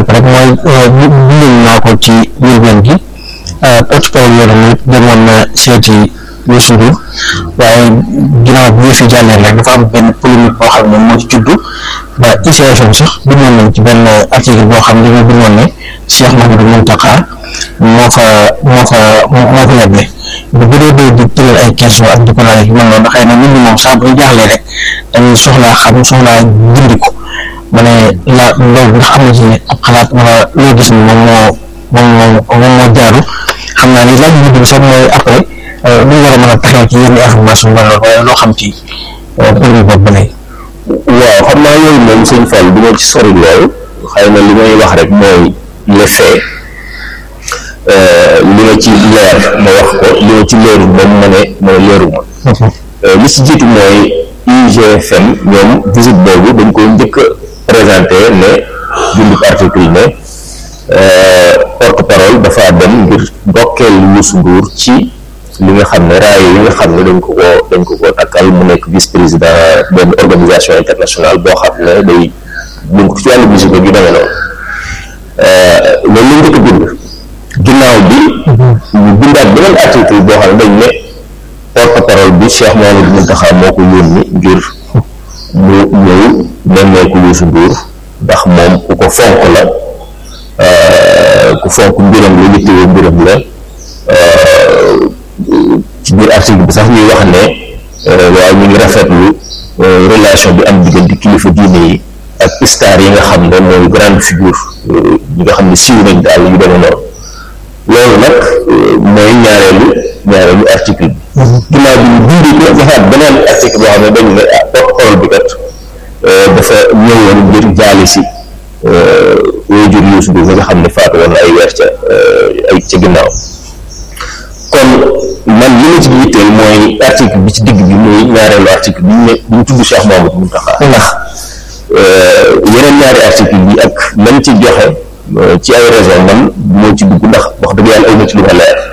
jàpp rek mooy bindoon naa ko ci njëlbeen gi porte-parole yoonu it demoon na seeti Youssou Ndour waaye ginnaaw bi ñu fi jàllee rek dafa am benn polémique boo xam ne moo ci juddu ba ICFM sax bindoon nañ ci benn article boo xam ne dañoo bindoon ne Cheikh Mouhamadou Mountakha moo fa moo fa moo fa yeble bu bëree bëri di tëral ay question ak di ko laaj yu mel noonu xëy na nit ñi moom saa bu ñu jaaxlee rek dañuy soxlaa xam soxlaa gindi ko ma ne la loolu ndax am na ci ab xalaat wala loo gis ni moom moo moom moo moom moo jaaru xam naa ni laaj bi dugg sax mooy après lu war a mën a taxaw ci yenn information ba loolu waaye loo xam ci polémique boobu ba léegi waaw xam naa yooyu moom sëñ Fall du ma ci sori lool xëy na li may wax rek mooy les faits li ma ci leer ma wax ko li ma ci leerul moom ma ne mooy leeruma li ci jiitu mooy IGFM ñoom visite boobu dañ koy njëkk a présenté ne bindu article ne porte parole dafa dem ngir ndokkeel Youssou Ndour ci li nga xam ne raaya yi nga xam ne dañ ko ko dañ ko ko takkal mu nekk vice président benn organisation internationale boo xam ne day buñ ko ci wàllu musique yu demee noonu loolu la njëkk a bind ginnaaw bi ñu bindaat beneen article boo xam ne dañ ne porte parole bi Cheikh Mouhamadou Mountakha moo ko yónni ngir mu ñëw nemmeeku Youssou Ndour ndax moom ku ko fonk la ku fonk mbiram la yittewoo mbiram la ci biir article bi sax ñuy wax ne waaw ñu ngi rafetlu relation bi am diggante kilifa diine yi ak star yi nga xam ne mooy grande figure ñi nga xam ne siiw nañ daal yu demee noonu loolu nag mooy ñaareelu ñaareelu article bi ginnaaw bi ñu dindi ko defaat beneen article boo xam ne dañu ne ah porte-parole bi kat dafa ñëwoon ngir jaali si waajur Youssou Ndour nga xam ne faatu woon na ay weer ca ay ca ginnaaw kon man li ma ci yitteel mooy article bi ci digg bi muy ñaareelu article bi ñu ne bi ñu tudd Cheikh Mouhamadou Mountakha ndax yeneen ñaari article yi ak lañ ci joxe ci ay raison man moo ci dugg ndax wax dëgg yàlla ay na ci lu ma leer